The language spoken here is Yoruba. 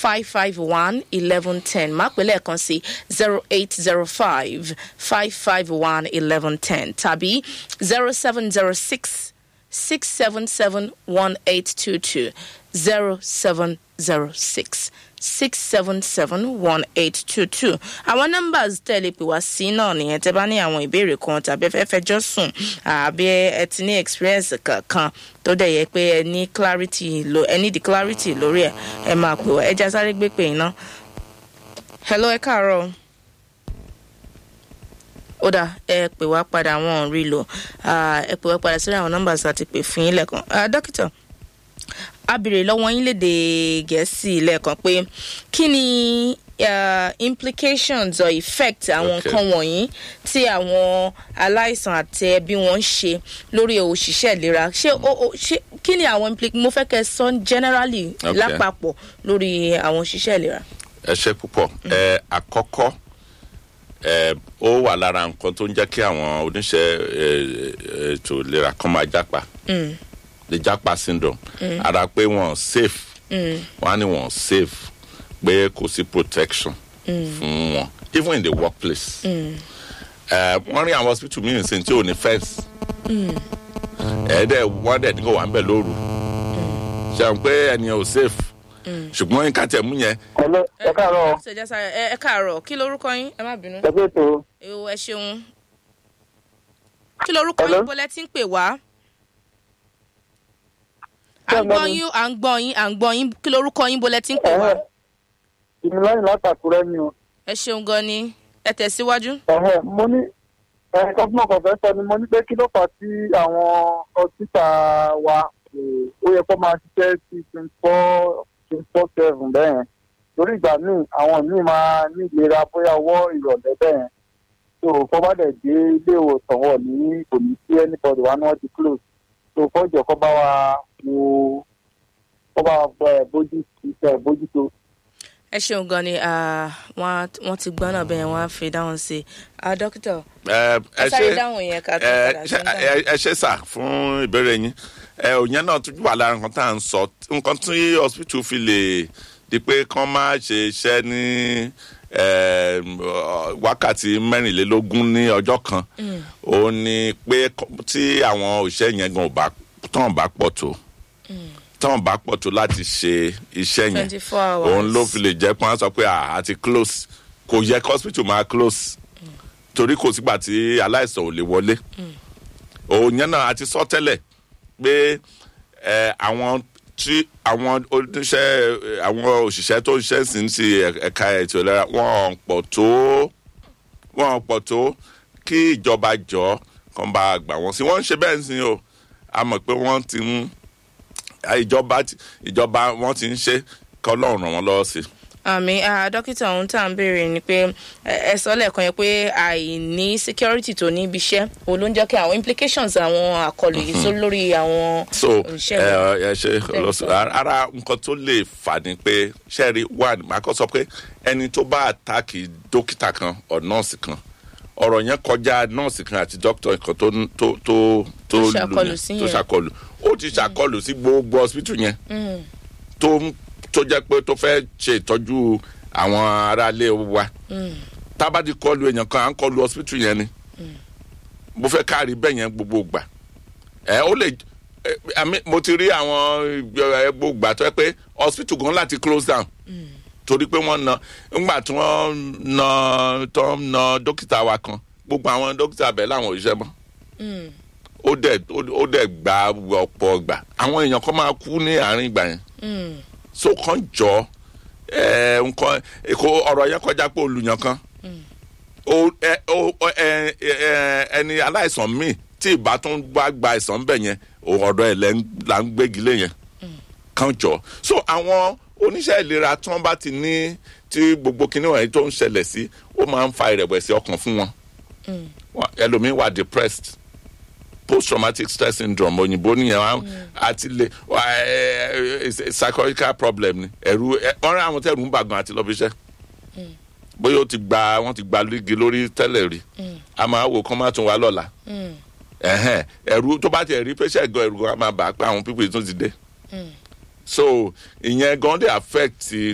five five one eleven ten má pè lẹ́ẹ̀kan sí zero eight zero five five five one eleven ten tàbí zero seven zero six six seven seven one eight two two zero seven zero six six seven seven one eight two two àwọn numbers tẹ̀lé pè wá sí náà nìyẹn tẹ́ bá ní àwọn ìbéèrè kan tàbí ẹ fẹ́ fẹjọ́ sùn àbí ẹ ti ní experience kankan tó dẹ̀ yẹ pé ẹ ní clarity lo ẹ ní the clarity lórí ẹ ẹ máa pè wá ẹ já sáré gbé pè yín ná. hello ẹ káàárọ̀ ó dà ẹ pè wá padà wọn ò rí lò Ah, ẹ pè wá padà sórí àwọn numbers àti pè fún yín lẹ́ẹ̀kan Ah, dókítà a béèrè lọ́wọ́ yín léde gẹ̀ẹ́sì lẹ́ẹ̀kan pé kí ni uh, implications or effect àwọn Okay. nǹkan wọ̀nyí tí àwọn aláìsàn àti ẹbí wọn ń ṣe lórí òṣìṣẹ́ ìlera ṣé ó ó ṣé kí ni àwọn implications mo fẹ́ kẹ́ ẹ sọ generally Okay. lápapọ̀ lórí àwọn òṣìṣẹ́ ìlera. ẹ ṣe púpọ̀ ẹ àkọ́kọ́ ẹ ó wà lára nǹkan tó ń jẹ́ kí àwọn oníṣẹ́ ẹ, ẹ, ètò ìlera kan máa jápa the japa syndrome ara pé wọn safe wọn á ní wọn safe pé kò sí protection fún wọn even in the workplace ẹ wọ́n rí àwọn hospital míì sí tí ò ní fence ẹ̀ẹ́dẹ̀ wọ́n dẹ̀ ní kò wà ń bẹ̀ lóru ṣe àwọn pé ẹnìyẹn ò safe ṣùgbọ́n nǹkan tẹ̀ mú yẹn Hello, ẹ káàárọ̀ ṣe jẹ́ sáré ẹ ẹ káàárọ̀ kí lorúkọ yín ẹ má bínú. ẹ pé tó Èwo ẹ ṣeun. Kí lorúkọ Hello? yín bọ́lẹ̀ tí ń pè wá? À Ṣé ń ẹ gbọ́ gbọ́ mi? yín, à ń gbọ́ yín, à ń gbọ́ yín. Kí lorúkọ yín bọ́lẹ̀ tí ń pè wá? ẹ̀hẹ́ ìmìlẹ́yìn látàkùrẹ́ ni o Ẹ ṣeun gan ni. Ẹ tẹ̀síwájú. ẹ̀hẹ́ mo ní ẹ̀hẹ́ kọ́fúnmọ̀ kan fẹ́ sọ ni mo ní pé kí ló fà á tí àwọn ọtíta wa eh, ó yẹ kó máa ṣiṣẹ́ sí twenty four twenty four seven bẹ́ẹ̀ yẹn torí ìgbà míì àwọn míì máa ní ìlera bóyá ọwọ́ ìrọ̀lẹ́ bẹ́ẹ̀ yẹn so kó bá dẹ̀ dé ilé ìwòsàn wọ̀ ní kò ní sí anybody wa ní wọ́n ti close so kọ́jọ́ kó bá wa wo kó bá wa bọ ẹ̀ bójú iṣẹ́ bójútó Ẹ ṣeun gan ni. ah, Wọ́n wọ́n ti gbọ́ náà bẹ́ẹ̀ wọ́n á fi dáhùn sí i. Ah, Dókítà, ẹ ẹ ẹ sáré ṣe dáhùn yẹn ká tó ẹ padà sí ṣe- dáhùn. ẹ- ẹ ṣe sà fún ìbéèrè yín ẹ òyìn náà tún wà lára nǹkan tá à ń sọ nǹkan tí hospital fi lè di pé kán má ṣe iṣẹ́ ní ẹ, ọ, wákàtí mẹ́rìnlélógún ní ọjọ́ kan ó ní pé kọ- tí àwọn òṣìṣẹ́ yẹn gan ò bá tán bá pọ̀ tó tán bá pọ̀ tó láti ṣe iṣẹ́ yẹn 24 hours. òun ló fi lè jẹ́ pé wọ́n sọ pé à ti close kò yẹ kí hospital máa close torí kò sígbà tí aláìsàn ò lè wọlé òun yẹn náà a ti sọ tẹ́lẹ̀ pé ẹ, àwọn tí àwọn oníṣẹ́ ẹ, àwọn òṣìṣẹ́ tó ń ṣiṣẹ́ sí ń ti ẹ̀ka ètò ìlera wọ́n pọ̀ tó wọ́n pọ̀ tó kí ìjọba jọ kàn bá gbà wọ́n sí wọ́n ń ṣe bẹ́ẹ̀ sí o a mọ̀ pé wọ́n ti ń ìjọba ti- ìjọba wọ́n ti ń ṣe kọ́ lọ́run ràn wọ́n lọ́wọ́ sí i. àmì ah, dókítà ohun tá à ń béèrè ni pé ẹ ẹ sọ lẹ́ẹ̀kan yẹn pé àìní security tó ní ibi iṣẹ́ òun ló ń jẹ́ kí àwọn implications àwọn àkọlù yìí tó lórí àwọn so òṣìṣẹ́ ẹ ìlera. ẹ ṣe olóṣù ara nǹkan tó lè fà ní pé ṣẹ́ẹ̀rí one màá kọ́ sọ pé ẹni tó bá àtàkì dókítà kan ọ̀ nọ́ọ̀sì kan ọ̀rọ̀ yẹn kọjá nọ́ọ̀sì kan àti dókítà kan tó tó tó tó lù ṣàkọlù yẹn, sí tó yẹn. ṣàkọlù ó ti ṣàkọlù sí gbogbo hospital yẹn tó ń- tó jẹ́ pé tó fẹ́ ṣe ìtọ́jú àwọn aráalé wa tábàdì kọlu èèyàn kan à ń kọlu hospital yẹn ni mo fẹ́ káàrí bẹ́ẹ̀ yẹn gbogbo gbà ẹ ó lè ẹ, àmì- mo ti rí àwọn ẹ, gbogbo gbà tó yẹ pé hospital gan láti close down torí pé wọ́n na ńgbà tí wọ́n na tó ń na dókítà wa kan gbogbo àwọn dókítà bẹ́ẹ̀ làwọn òṣìṣẹ́ mọ́ ó dẹ̀ ó dẹ̀ gba ọ̀pọ̀ gbà àwọn èèyàn kan máa kú ní àárín ìgbà yẹn so kàn jọ ẹ nǹkan èkó ọ̀rọ̀ yẹn kọjá pé olùyàn kan o ẹ o ẹ ẹ ẹni aláìsàn míì tí ìbá tó ń gbá gba àìsàn bẹ̀ yẹn ọ̀dọ̀ ẹ̀ lẹ́ ń là ń gbégi lé yẹn kàn jọ so àwọn oníṣẹ́ ìlera tí wọ́n bá ti ní tí gbogbo kinní wọ̀nyí tó ń ṣẹlẹ̀ sí ó máa ń fa ìrẹ̀wẹ̀sì ọkàn fún wọn Wọ́n- ẹlòmíín wà depressed post traumatic stress syndrome òyìnbó nìyẹn wá àti lè wà ẹ ẹ psychological problem ni ẹrù ẹ wọn rẹ àwọn tẹrù ń bà gan àti lọ fi iṣẹ́ bóyá ó ti gba wọn ti gba lígi lórí tẹ́lẹ̀ rí a máa wò kán má tún wá lọ́la ẹ̀hẹ́n ẹ̀rù tó bá tiẹ̀ rí patient gan ẹ̀rù gan a máa bà á pé àwọn pípé tún ti dé so ìyẹn gan dey affect